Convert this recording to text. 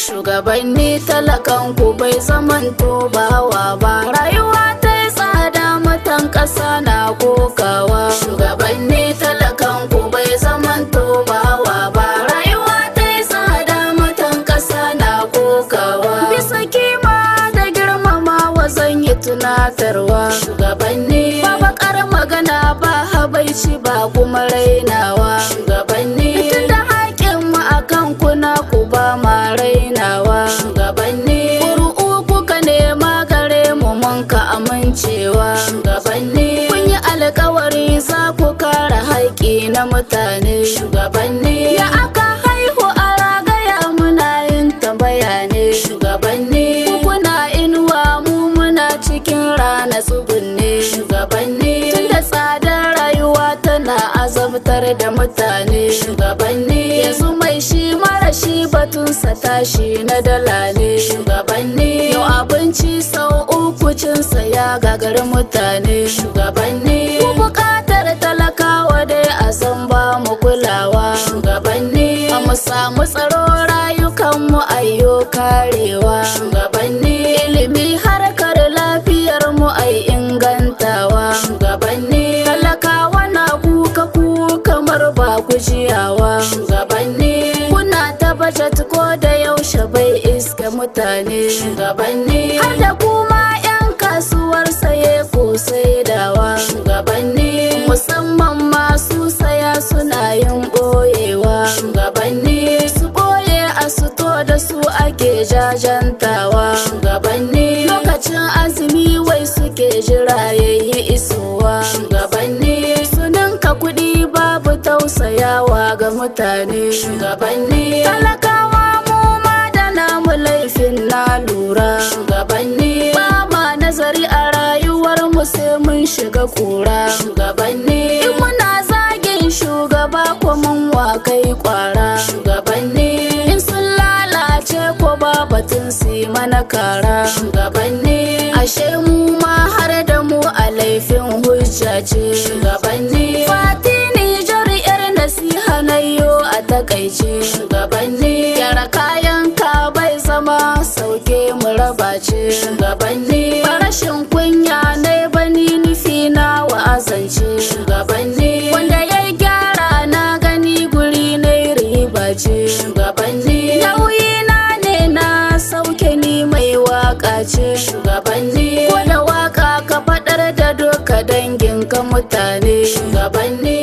shugabanni talakan ku bai zaman bawa ba rayuwa ta yi tsada matan ƙasa na kokawa shugabanni talakan ku bai zaman bawa ba rayuwa ta yi tsada matan ƙasa na kokawa bisa kima da girmamawa zan yi tunatarwa shugabanni ba bakar magana ba habaici ba kuma rainawa shugabanni tunda haƙƙin mu akan kuna ku ba ma rainawa shugabanni ƙuri'u kuka nema gare mu mun ka amincewa shugabanni kun yi alkawari za ku kare haƙƙi na mutane shugabanni ya aka haihu a ragaya muna yin tambaya ne shugabanni ku kuna inuwa mu muna cikin rana tsugunne shugabanni tunda tsadar rayuwa tana azabtar da mutane shugabanni yanzu mai shi mara shi batunsa tashi na dala ne shugabanni yau abinci sau uku cinsa ya gagari mutane shugabanni ku bukatar talakawa dai a san ba mu kulawa shugabanni a mu samu tsaro rayukanmu ayyo karewa shugabanni ilimi harkar lafiyar mu ai ingantawa shugabanni talakawa na kuka ku kamar ba ku jiyawa shugabanni kuna ta budget ko da yaushe bai iska mutane shugabanni har da kuma 'yan kasuwar saye ko saidawa shugabanni musamman masu saya suna yin boyewa shugabanni su boye a suto da su ake jajantawa shugabanni lokacin azumi wai suke jira yayi isowa shugabanni su ninka kuɗi babu tausayawa ga mutane shugabanni talakawa mu ma da namu laifin na lura shugabanni ba ma nazari a rayuwar mu sai mun shiga kura shugabanni in muna zagin shugaba ko mun wa kai kwara shugabanni in sun lalace ko ba batun su yi mana kara shugabanni ashe mu ma har da mu a laifin hujja ce shugabanni fati nijar yar nasiha na yo a takaice shugabanni gyara kayan ka bai zama sauke mu raba ce shugabanni rashin kunya na bani nufi na wa'azance shugabanni wanda ya gyara na gani guri na riba ce shugabanni nauyi na ne na sauke ni mai waka ce shugabanni ko da waka ka faɗar da doka dangin ka mutane shugabanni